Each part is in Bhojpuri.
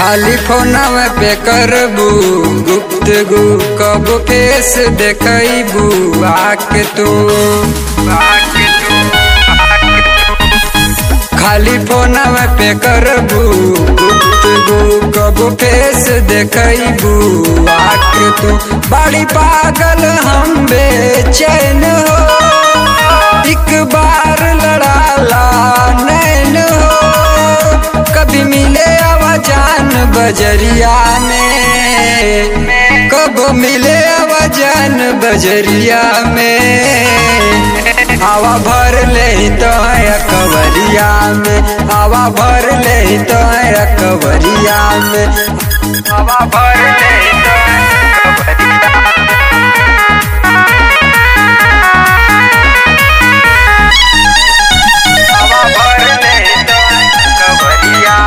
खाली फोनवा पे करबू गुप्तगु कब केस देखबू आके तू आके तू खाली फोनवा पे करबू गुप्तगु कब केस देखबू आके तू बड़ी पागल हम बेचैन हो एक बार लड़ाला नैन हो कभी मिले आवाजान बजरिया में कब मिले आवाजान बजरिया में हवा भर ले तो है कवरिया में हवा भर ले तो है कवरिया में हवा भर ले तो है कवरिया हवा भर ले तो कवरिया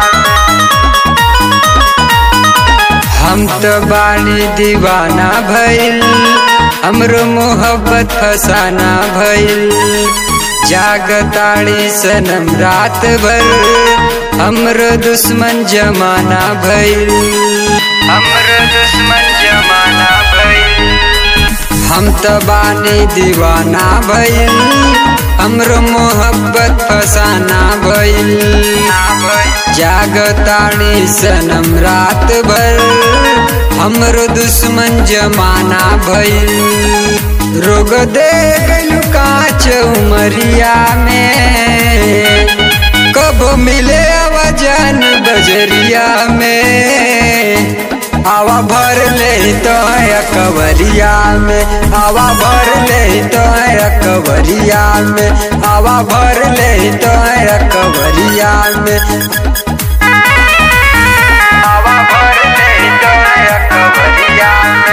हम तो बानी दीवाना भइल हमरो मोहब्बत फसाना भइल जागताड़ी सनम रात भर हमरो दुश्मन जमाना भइल हमरो दुश्मन जमाना भइल हम तो बानी दीवाना भइल हमरो मोहब्बत फसाना भइल जागतानी सनम रात भर हमरो दुश्मन जमाना भइल रोग दे गइलू काच उमरिया में कब मिले आवाजन बजरिया में हवा भर ले तो है कवरिया में हवा भर ले तो है कवरिया में हवा भर ले तो है कवरिया में हवा भर ले तो है कवरिया में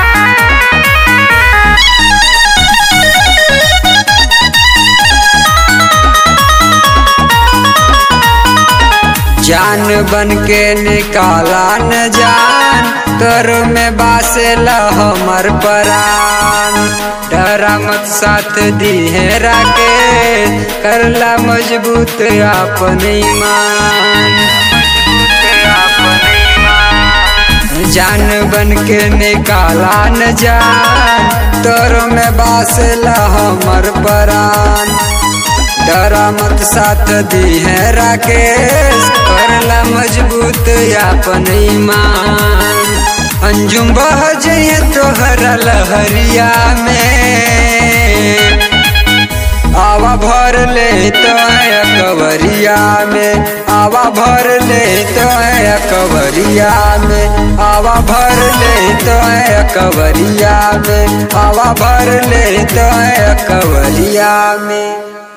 जान बन के निकाला न जान तर में बासेला हमर परान डरा मत साथ दी है राके करला मजबूत अपन ईमान जान बन के निकाला न जान तोर में बासेला हमर परान डरा मत साथ दी है राकेश करला मजबूत अपन ईमान अंजुम बह जइए तोहरा लहरिया में आवा भर ले तो है कवरिया में आवा भर ले तो है कवरिया में आवा भर ले तो है कवरिया में आवा भर ले तो है कवरिया में